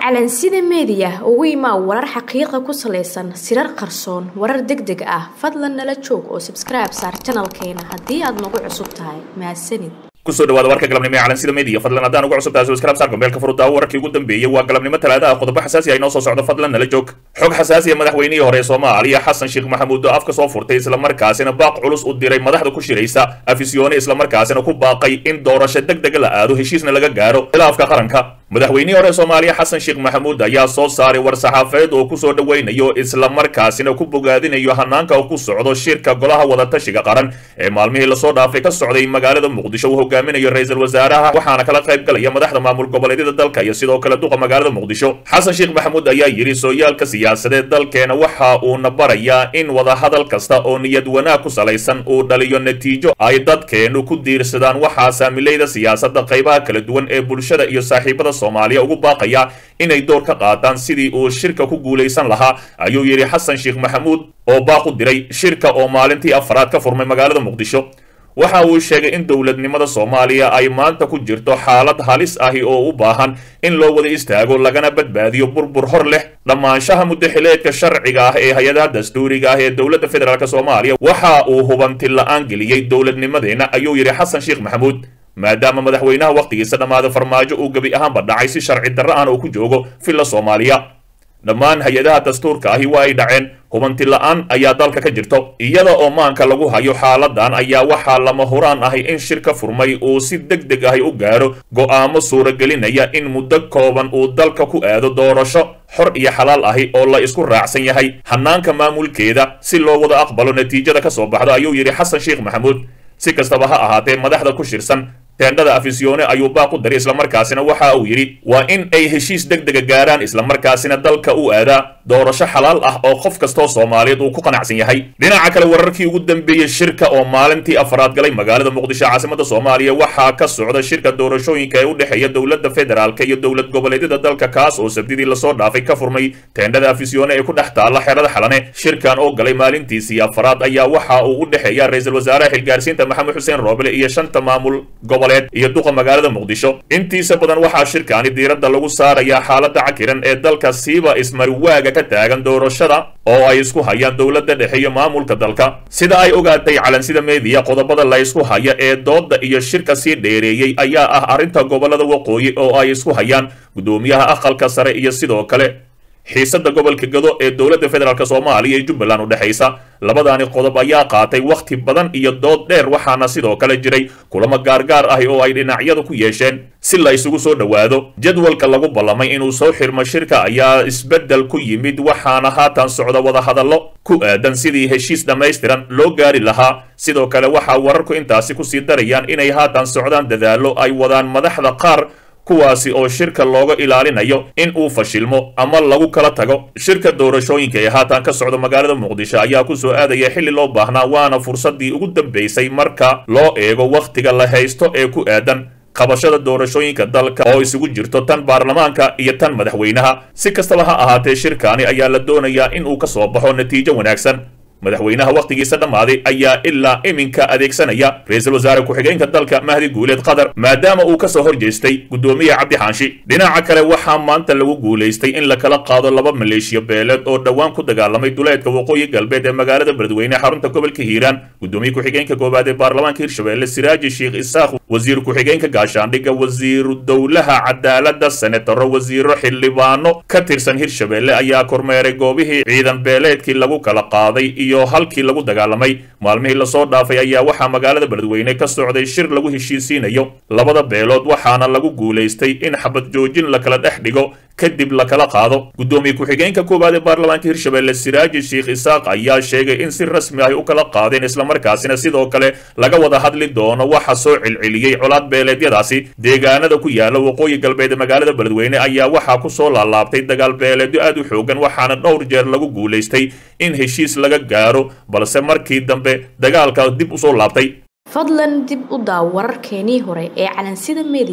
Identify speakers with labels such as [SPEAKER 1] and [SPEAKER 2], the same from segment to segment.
[SPEAKER 1] calansida meediya ugu imaa warar xaqiiqa ku salaysan sirar qarsoon warar deg deg ah fadlan nala joog oo sabskribe saar janalkeena haddii aad nagu cusub tahay mahadsanid
[SPEAKER 2] kusoo dhawaada warka galabnimo ee calansida media fadlan haddaan ugu cusub tahay subscribe saar gombeelka furudaawo wararkii ugu dambeeyey waa galabnimo talaadaha qodobo xasaasi ah inoo soo socdo fadlan nala joog xog xasaasiya madaxweynihii hore ee soomaaliya xasan sheekh maxamuud oo afka soo furtay islamarkaasina baaq culus u diray madaxda ku shiraysa afisyoone islamarkaasina ku baaqay in doorasho deg dega la aado heshiisna laga gaaro khilaafka qaranka madaxweynihii hore soomaaliya xasan sheekh maxamuud ayaa soo saaray war saxaafadeed oo kusoo dhoweynayo islamarkaasina ku bogaadinayo hanaanka oo ku socdo shirka golaha wadatashiga qaran ee maalmihii lasoo dhaafay ka socday magaalada muqdisho uu hogaaminayo ra-iisul wasaaraha waxaana kala qayb galaya madaxda maamul goboleedyada dalka iyo sidoo kale duqa magaalada muqdisho xasan sheekh maxamuud ayaa yidhi sooyaalka siyaasadeed dalkeena waxa uuna barayaa in wadahadal kasta oo niyad wanaag ku salaysan uu dhaliyo natiijo ay dadkeenu ku diirsadaan waxaa saamilayda siyaasadda qaybaha kala duwan ee bulshada iyo saaxiibada soomaaliya ugu baaqaya inay door ka qaataan sidii uu shirka ku guulaysan lahaa ayuu yidhi xasan sheekh maxamuud oo baaq u diray shirka oo maalintii afraad ka furmay magaalada muqdisho waxa uu sheegay in dowladnimada soomaaliya ay maanta ku jirto xaalad halis ahi oo u baahan in loo wada istaago lagana badbaadiyo burbur hor leh dhammaanshaha muddaxileedka sharciga ah ee hay-adaha dastuuriga ah ee dowladda federaalk soomaaliya waxa uu hubanti la-aan geliyey dowladnimadeenna ayuu yidhi xasan sheekh maxamuud maadaama madaxweynaha wakhtigiisa dhammaada farmaajo uu gebi ahaanba dhacay si sharci darro ahna uu ku joogo villa soomaaliya dhammaan hay-adaha dastuurka ahi waa ay dhaceen hubanti la-aan ayaa dalka ka jirto iyada oo maanka lagu hayo xaaladan ayaa waxaa lama huraan ahi in shirka furmay uu si deg deg ahi u gaaro go'aamo suuragelinaya in muddo kooban uu dalka ku aado doorasho xor iyo xalaal ahi oo la isku raacsan yahay hanaanka maamulkeeda si loo wada aqbalo natiijada ka soo baxdo ayuu yidhi xasan sheekh maxamuud si kastaba ha ahaatee madaxda ku shirsan teendhada afisyoone ayuu baaq u daray islamarkaasina waxa uu yidhi waa in ay heshiis deg dega gaaraan islamarkaasina dalka u aadaa doorasho xalaal ah oo qof kastoo soomaaliyeed uu ku qanacsan yahay dhinaca kale wararkii ugu dambeeyey shirka oo maalintii afraad galay magaalada muqdisho caasimada soomaaliya waxaa ka socda shirka doorashooyinka ee u dhexeeya dowladda federaalka iyo dowlad goboleedyada dalka kaas oo sabdidii lasoo dhaafay ka furmay teendhada afisyoone ee ku dhex taalla xerada xalane shirkan oo galay maalintiisii afraad ayaa waxa uu u dhexeeya ra-iisul wasaaraha xilgaarsiinta maxamed xuseen roobele iyo shanta maamul goboleed iyo duqa magaalada muqdisho intiisa badan waxaa shirkaani diiradda lagu saarayaa xaaladda cakiran ee dalka siiba ismariwaaga ka taagan doorashada oo ay isku hayaan dowladda dhexe iyo maamulka dalka sida ay ogaatay calansida meediya qodobada la ysku haya ee doodda iyo shirka sii dheereeyey ayaa ah arrinta gobolada waqooyi oo ay isku hayaan guddoomiyaha aqalka sare iyo sidoo kale xiisadda gobolka gado ee dowladda federaalk soomaaliya iyo jubbaland u dhexaysa labadaani qodob ayaa qaatay wakhti badan iyo dood dheer waxaana sidoo kale jiray kulamo gaargaar ahi oo ay dhinacyadu ku yeesheen si la isugu soo dhowaado jadwalka lagu ballamay inuu soo xirmo shirka ayaa isbeddel ku yimid waxaana haatan socda wadahadallo ku aadan sidii heshiis dhammaystiran loo gaari lahaa sidoo kale waxaa wararku intaasi kusii darayaan inay haatan socdaan dadaallo ay wadaan madaxda qaar kuwaasi oo shirka looga ilaalinayo in uu fashilmo ama lagu kala tago shirka doorashooyinka ee haatan ka socda magaalada muqdisho ayaa ku soo aadaya xilli loo baahnaa waana fursaddii ugu dambaysay marka loo eego wakhtiga la haysto ee ku aadan qabashada doorashooyinka dalka oo isugu jirto tan baarlamaanka iyo tan madaxweynaha si kastaba ha ahaatee shirkaani ayaa la doonayaa in uu ka soo baxo natiijo wanaagsan madaxweynaha wakhtigiisa dhammaaday ayaa ilaa iminka adeegsanaya ra-iisul wasaare ku-xigeenka dalka mahdi guuleed qatar maadaama uu ka soo hor jeestay guddoomiye cabdi xaanshi dhinaca kale waxaa maanta lagu guulaystay in la kala qaado laba maleeshiya beeleed oo dhowaan ku dagaalamay duleedka waqooyi galbeed ee magaalada beledweyne xarunta gobolka hiiraan guddoomiye ku-xigeenka koowaad ee baarlamaanka hirshabelle siraaji sheekh isaaq wasiir ku-xigeenka gaashaandhigga wasiiru dowlaha cadaaladda senataro wasiiro xildhibaano ka tirsan hirshabelle ayaa kormeeray goobihii ciidan beeleedkii lagu kala qaaday iyo halkii lagu dagaalamay maalmihii lasoo dhaafay ayaa waxaa magaalada beledweyne ka socday shir lagu heshiisiinayo labada beelood waxaana lagu guulaystay in xabad joojin la kala dhex dhigo kadib la kala qaado guddoomiye ku-xigeenka koowaad ee baarlamaanka hirshabelle siraaji sheekh isaaq ayaa sheegay in si rasmi ahy u kala qaadeen islamarkaasina sidoo kale laga wada hadli doono waxa soo celceliyey colaad beeleedyadaasi deegaanada ku yaala waqooyi galbeed ee magaalada beledweyne ayaa waxaa ku soo laalaabtay dagaal beeleedyo aad u xoogan waxaana dhowr jeer lagu guulaystay in heshiis laga gaaro balse markii dambe dagaalka dib usoo laabtay
[SPEAKER 1] fadlan dib u daaw wararkeenii hore ee calansida meediya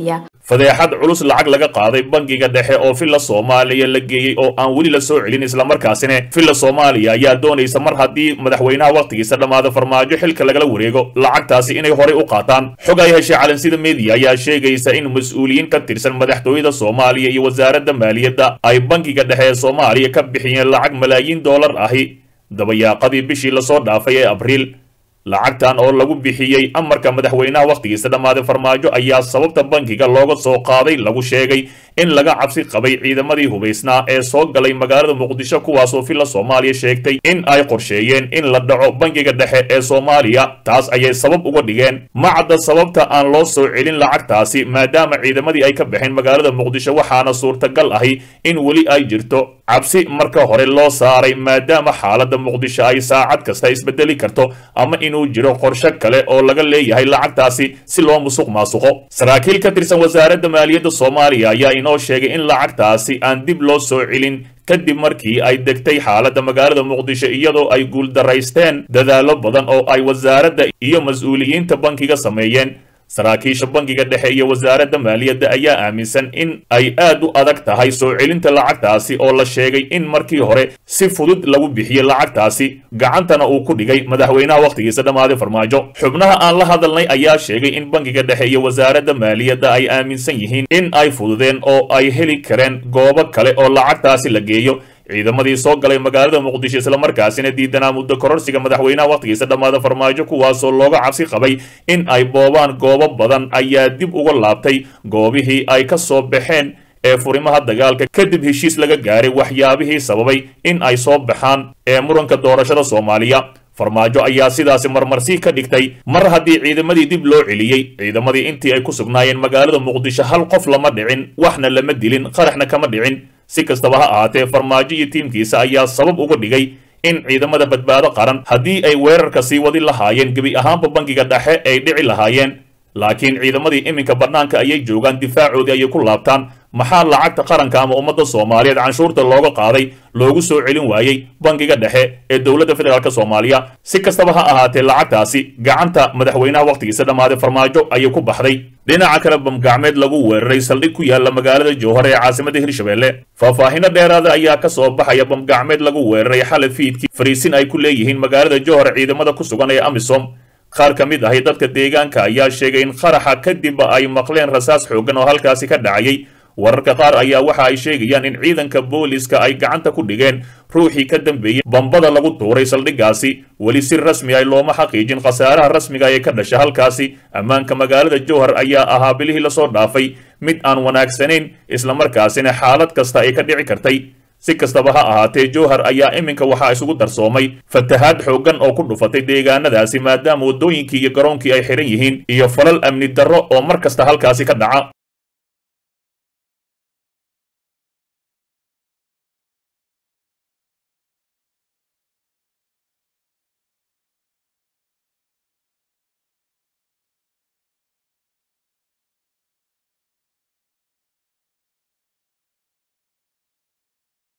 [SPEAKER 2] fadeexad culus lacag laga qaaday bangiga dhexe oo villa soomaaliya la geeyey oo aan weli la soo celin islamarkaasina villa soomaaliya ayaa doonaysa mar haddii madaxweynaha wakhtigiisa dhammaada farmaajo xilka lagala wareego lacagtaasi inay horey u qaataan xog ay heshay calansida media ayaa sheegaysa in mas-uuliyiin ka tirsan madaxtooyada soomaaliya iyo wasaaradda maaliyadda ay bangiga dhexe ee soomaaliya ka bixiyeen lacag malaayiin doolar ahi dabayaaqadii bishii lasoo dhaafay ee abriil lacagtan oo lagu bixiyey amarka madaxweynaha wakhtigiisa dhammaaday farmaajo ayaa sababta bankiga looga soo qaaday lagu sheegay in laga cabsi qabay ciidamadii hubaysnaa ee soo galay magaalada muqdisho kuwaasoo villa soomaaliya sheegtay in ay qorsheeyeen in la dhaco bankiga dhexe ee soomaaliya taas ayay sabab uga dhigeen ma cadda sababta aan loo soo celin lacagtaasi maadaama ciidamadii ay ka baxeen magaalada muqdisho waxaana suurtagal ahi in weli ay jirto cabsi marka hore loo saaray maadaama xaaladda muqdisho ay saacad kasta isbedeli karto ama inuu jiro qorshe kale oo laga leeyahay lacagtaasi si loo musuq maasuqo saraakiil ka tirsan wasaaradda maaliyadda soomaaliya ayaa inoo sheegay in lacagtaasi aan dib loo soo celin kadib markii ay degtay xaaladda magaalada muqdisho iyadoo ay guuldaraysteen dadaallo badan oo ay wasaaradda iyo mas-uuliyiinta bankiga sameeyeen saraakiisha bankiga dhexe iyo wasaaradda maaliyadda ayaa aaminsan in ay aad u adag tahay soo celinta lacagtaasi oo la sheegay in markii hore si fudud lagu bixiyey lacagtaasi gacantana uu ku dhigay madaxweynaha wakhtigiisa dhammaaday farmaajo xubnaha aan la hadalnay ayaa sheegay in bankiga dhexe iyo wasaaradda maaliyadda ay aaminsan yihiin in ay fududeen oo ay heli kareen goobo kale oo lacagtaasi la geeyo ciidamadii soo galay magaalada muqdisho islamarkaasina diidanaa muddo kororsiga madaxweynaha wakhtigiisa dhammaada farmaajo kuwaasoo looga cabsi qabay in ay boobaan goobo badan ayaa dib uga laabtay goobihii ay ka soo baxeen ee furimaha dagaalka kadib heshiis laga gaaray waxyaabihii sababay in ay soo baxaan ee muranka doorashada soomaaliya farmaajo ayaa sidaasi marmarsi ka dhigtay mar haddii ciidamadii dib loo celiyey ciidamadii intii ay ku sugnaayeen magaalada muqdisho hal qof lama dhicin waxna lama dilin qaraxna kama dhicin si kastaba ha ahaatee farmaajo iyo tiimkiisa ayaa sabab uga dhigay in ciidamada badbaado qaran haddii ay weerarka sii wadi lahaayeen gebi ahaanba bankiga dhexe ay dhici lahaayeen laakiin ciidamadii iminka bannaanka ayay joogaan difaacoodii ayay ku laabtaan maxaa lacagta qaranka ama ummadda soomaaliyeed canshuurta looga qaaday loogu soo celin waayey bankiga dhexe ee dowladda federaalk soomaaliya si kastaba ha ahaatee lacagtaasi gacanta madaxweynaha wakhtigiisa dhammaaday farmaajo ayay ku baxday dhinaca kale bamgacmeed lagu weeraray saldhig ku yaala magaalada jowhar ee caasimadda hirshabelle faahfaahino dheeraada ayaa ka soo baxaya bamgacmeed lagu weeraray xalay fiidkii fariisin ay ku leeyihiin magaalada jowhar ciidamada ku sugan ee amisom qaar ka mid ahi dadka deegaanka ayaa sheegay in qaraxa kadib ay maqleen rasaas xooggan oo halkaasi ka dhacayay wararka qaar ayaa waxa ay sheegayaan in ciidanka booliska ay gacanta ku dhigeen ruuxii ka dambeeyey bambada lagu tuuray saldhiggaasi weli si rasmi ah looma xaqiijin khasaaraha rasmiga ee ka dhasha halkaasi ammaanka magaalada jowhar ayaa ahaa bilihii lasoo dhaafay mid aan wanaagsanayn islamarkaasina xaalad kasta ay ka dhici kartay si kastaba ha ahaatee jowhar ayaa iminka waxaa isugu darsoomay fatahaad xooggan oo ku dhufatay deegaanadaasi maadaama waddooyinkii iyo garoonkii ay xihan yihiin iyo falal amni darro oo mar kasta halkaasi ka dhaca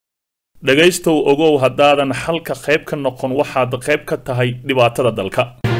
[SPEAKER 2] dhegaystow ogow haddaadan xalka qayb ka noqon waxaad qayb ka tahay dhibaatada dalka